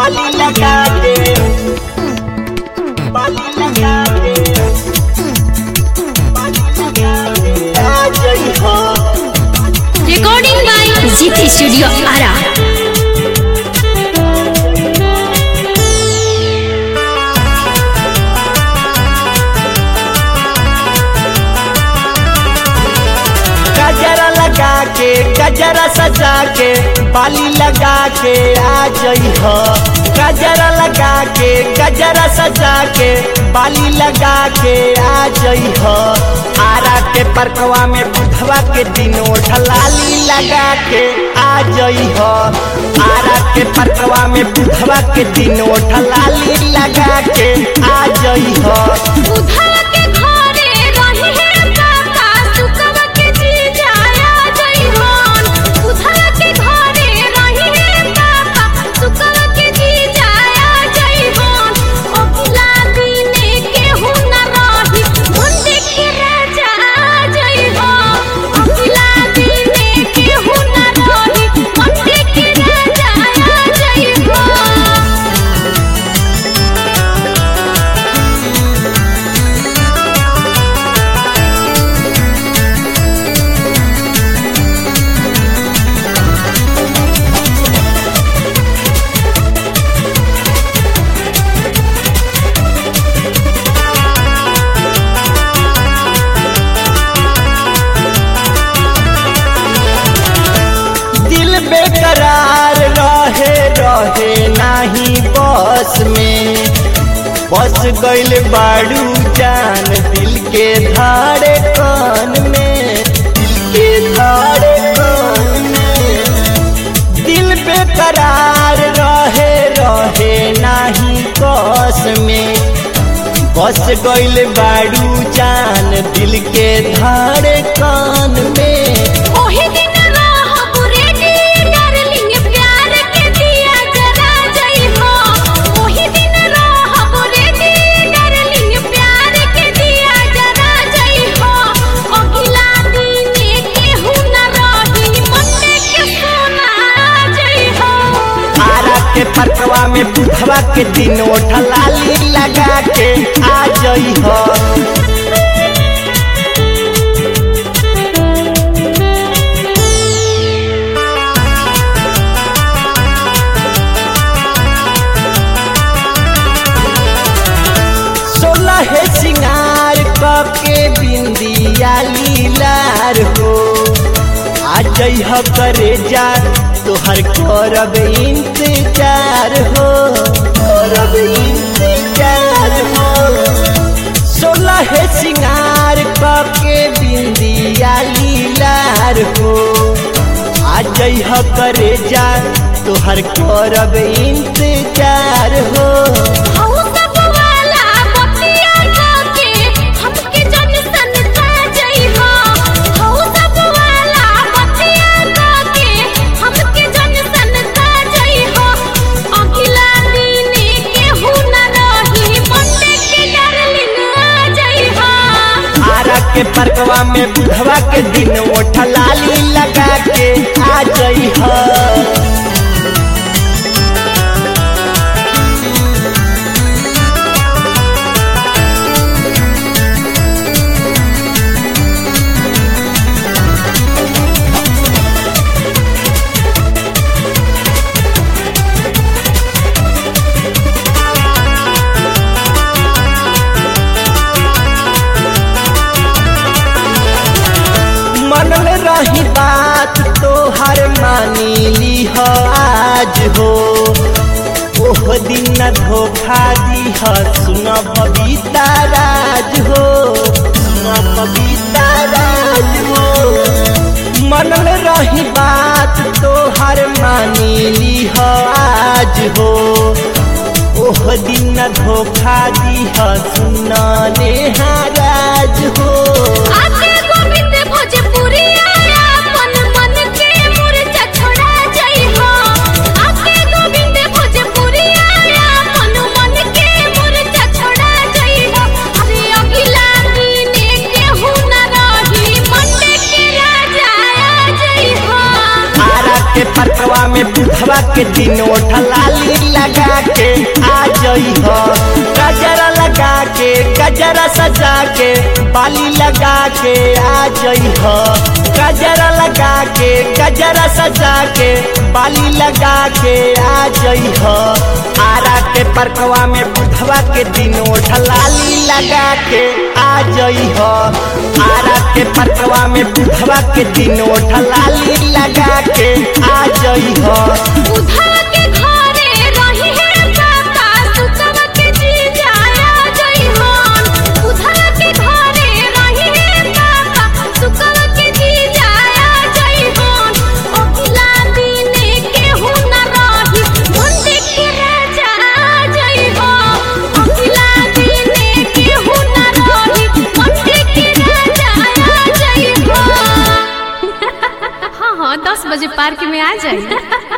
बाली लगा के बाली लगा के बाली लगा के आ जई हो recording by Zit Studio Ara. गजरा लगा के गजरा सजा के बाली लगा के आ जई हो गजरा लगा के गजरा सजा के बाली लगा के आ जई हो आरा के परकवा में बुधवा के दिनों ढलाली लगा के आ जई हो आरा के परकवा में बुधवा के दिनों ढलाली लगा के आ जई हो उधर के घरे रही है काका सुकवा के जी जाया जइहन उधर के घरे रही है काका सुकवा के जी जाया जइहन अगला दिने के हो न रही मुंडे के राजा जइहन अगला दिने के हो न रही मुंडे के राजा जइहन दिल बेकरार रहे रहे नाही बस में बस गइल बाड़ू जान दिल के धारे कान में दिल के धारे कान में दिल बेकरार रहे रहे नाही बस में बस गइल बाड़ू जान दिल के धारे कान में ओही दिन रहब रेडी डार्लिंग प्यार के दिया जरा जइहो ओही दिन रहब रेडी डार्लिंग प्यार के दिया जरा जइहो अगला दिन केहू न रही मंडे के सोना जइहो आरा के परकवा में बुधवा के दिनों ढलाली लगा के आ जई हो सोलह सिंगार के बिंदिया लीलार हो आ जइह करे जा तोहर करब इंतजार हो करब इंतजार हो सोलह सिंगार के बिंदिया लीलार हो आ जइह करे जा तोहर करब इंतजार हो हऊ सब वाला बतिया के हमके जन सन का जइहो हऊ सब वाला बतिया के हमके जन सन का जइहो अगला दिन केहू न रही मंडे के डार्लिंग आ जइहो आरा के परकवा में बुधवा के दिन ओठलाली लगा के आ जई हो मन में रही बात तो हर मानी ली हो आज हो ओह दिन न धोखा दी हो सुन बबीता राज हो सुन बबीता राज हो मन में रही बात तो हर मानी ली हो आज हो ओह दिन न धोखा दी हो सुन नेहा राज हो आके गोविंद भोजपुरी आया अपन मन के मुरझा छोड़ा जइहो आके गोविंद भोजपुरी आया अपन मन के मुरझा छोड़ा जइहो अरे अगला दिन केहू न रही मंडे के राजा आ जइहो आरा के परकवा में बुधवा के दिन ओठलाली लगा के आ जई हो गजरा लगा के गजरा सजा के बाली लगा के आ जई हो गजरा लगा के गजरा सजा के बाली लगा के आ जई हो आरा के परकवा में बुधवा के दिनों ढलाली लगा के आ जई हो आरा के परकवा में बुधवा के दिनों ढलाली लगा के आ जई हो उधर के घरे रही है काका सुकवा के जी जाया जई हन उधर के घरे रही है काका सुकवा के जी जाया जई हन अगला दिन के हो न रही मंडे के राजा जई हो अगला दिन के हो न रही मंडे के राजा जई हो हाँ हाँ दस बजे पार्क में आ जाइए